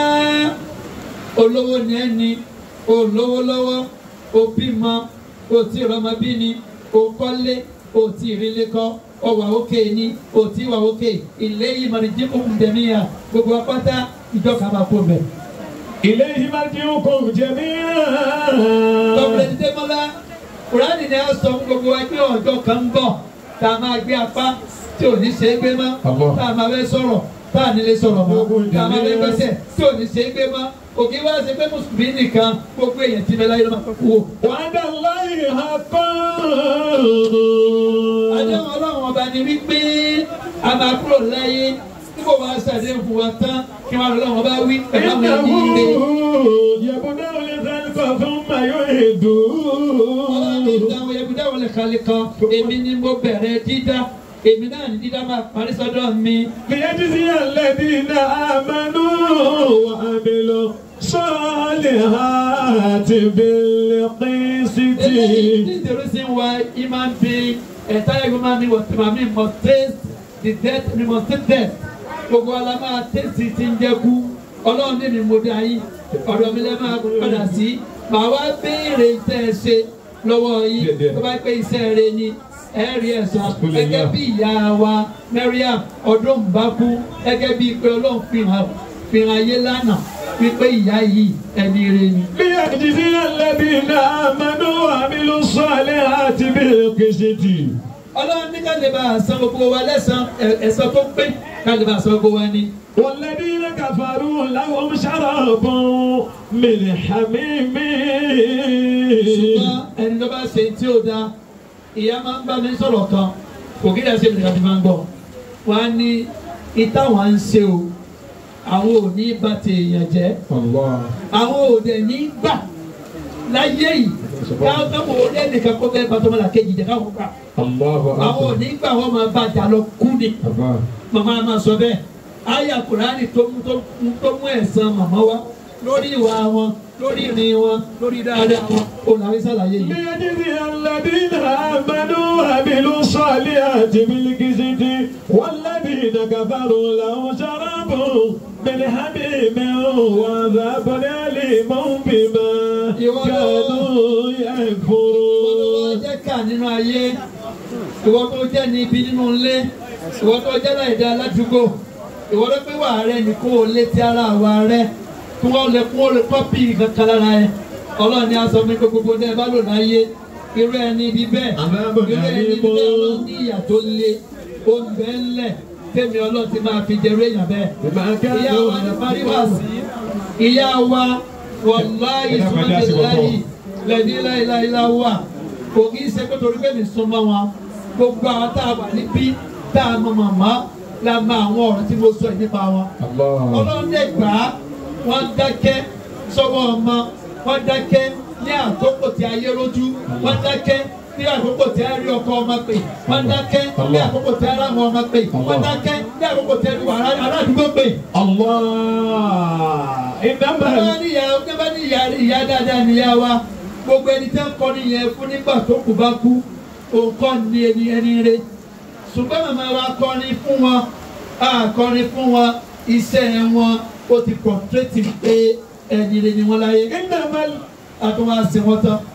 olówó ni ẹ ní olówó lọ́wọ́ òbímọ òtí ìrọmọbí ni òkọ́lé òtí ìrìlẹ̀ kọ́ ọwà òkè ni òtí ìwà òkè ilé yìí mọ̀rìndín òun dẹ̀míyà gbogbo apáta ìjọ kàmá kó bẹ̀. إليه مرجعكم جميعا Tọ́pẹ̀lẹ́ Démọ́lá, Kùránì ni a sọ fún gbogbo wa pé ọjọ́ kan ń bọ̀ tá a máa gbé apá tí ò ní ṣe é gbé mọ́, Allah. tá a máa fẹ́ sọ̀rọ̀ tá a nílé sọ̀rọ̀ mọ́, tá a máa fẹ́ gbẹ́sẹ̀ tí ò ní ṣe é gbé mọ́. Òkè wá ṣe pé Mùsùlùmí nìkan gbogbo èèyàn ti mẹ́láyé ló máa kú wò. وعد الله حقا Àdéhùn Ọlọ́run ọba ni wípé a máa kúrò láyé nígbà wàá ṣàdéhùn fún wa tán kí wọ́n lọ́wọ́ ọba wí pẹ̀lú àwọn ẹni إنه ire. يبدأ الخلق ثم Ọlọ́run ní يعيده ìdáhùn ẹ̀bùdá wọlé kalẹ̀ kan èmi ni mo bẹ̀rẹ̀ dídá èmi náà ní dídá máa parí sọ́dọ̀ mi. ليجزي الذين آمنوا وعملوا الصالحات بالقسط This is the reason why human being entire human being was I mean must taste the death we must taste death. Gbogbo ala máa tẹ̀sí ti ń jẹ́kú. Ọlọ́run ní mi mo dá yín. Ọ̀dọ̀ mi lẹ́ máa padà sí. Màá wá béèrè tẹ́ ẹ ṣe lọ́wọ́ yín. Tó bá pé iṣẹ́ rẹ ni ẹ rí ẹ̀san. Gẹ́gẹ́ bí ìyá wa Mariam ọdún bá kú. Gẹ́gẹ́ bí pé Ọlọ́run fi hàn fi hàn ayé lánàá wípé ìyá yìí ẹni rẹ ni. ليجزي الذين آمنوا وعملوا الصالحات بالقسط ọlọ́run ní ká lè bá a san gbogbo wa lẹ́san ẹ̀- ẹ̀san tó pé ká lè bá a san gbogbo wa ni. والذين كفروا لهم شراب من حميم ṣùgbọ́n ẹni tó bá ṣe tí ó da ìyá máa ń bá mi sọ̀rọ̀ kan kò kí lè ṣe ìrìn àti máa ń gbọ́ wọn á ní ìtàwọn ń ṣe o àwọn ò ní bá ti èèyàn jẹ́ الله àwọn ò dẹ̀ ní gbà láyé yìí káwọn káwọn ò lé nìkan kó fẹ́ bá tọ́mọ́lá kejì jẹ́ káwọn gbà الله àwọn ò ní gbà wọ́n máa bá jà lọ kú ni. أكبر màmá máa sọ bẹ́ẹ̀ àyà kùránì tó mú tó mú tó mú ẹ̀san màmá wa lórí ìwà wọn lórí ìrìn wọn lórí dáadáa wọn ó làwọn ìsàlàyé yìí. ليجزي الذين آمنوا وعملوا الصالحات بالقسط والذين كفروا لهم شراب من حميم وعذاب أليم بما كانوا wọ́n يكفرون jẹ́ ká nínú ayé ìwọ tó jẹ́ ní ibi nínú ilé ìwọ tó jẹ́ láìda aládùúgbò ìwọ tó pé wà rẹ ní kó o létí ara wa rẹ kí wọ́n lè kó o lè kọ́pì kankan lára ẹ ọlọ́run ni a sọ fún mi pé gbogbo ní ẹ bá lò láyé irú ẹni ibi bẹ́ẹ̀ irú ẹni ibi bẹ́ẹ̀ ọlọ́run ní ìyà tó le ó ń bẹ́ ńlẹ̀ tẹ́mi ọlọ́run ti máa fi jẹrú èèyàn bẹ́ẹ̀ بما ìyá wa ní parí wá كانوا sí ìyá wa wàláyé sùmọ́tìláyì lẹ́ni láìláìlá wà kò kí í ṣe pé torí pé mi súnmọ́ wọn gbogbo àwọn tá a wà níbí tá a mọ màmá la mọ àwọn ọ̀rọ̀ tí mo sọ yìí nípa wọn. الله ọlọ́run lè gbà á wọ́n dákẹ́ sọ́wọ́ ọmọ wọ́n dákẹ́ ní àkókò tí ayé lójú wọ́n dákẹ́ ní àkókò tí a rí ọkọ ọmọ pè wọ́n dákẹ́ ní àkókò tí a rí àwọn ọmọ pè wọ́n dákẹ́ ní àkókò tí a rí wàrà aládùúgbò pè. الله إنما bàbá ní ìyá bàbá ní ìyá ìyá dáadáa níyá wa gbogbo ẹni tẹ́ ń kọ́ nìyẹn fún nígbà tó kù bá kú òǹkọ́ ni ẹni ẹni rẹ ṣùgbọ́n màmá wa kọrin fún wọn a kọrin fún wọn iṣẹ́ wọn ó ti kọ̀ǹtrétì pé ẹni rẹ ni wọ́n láyé إنما a tún wá sí wọn tán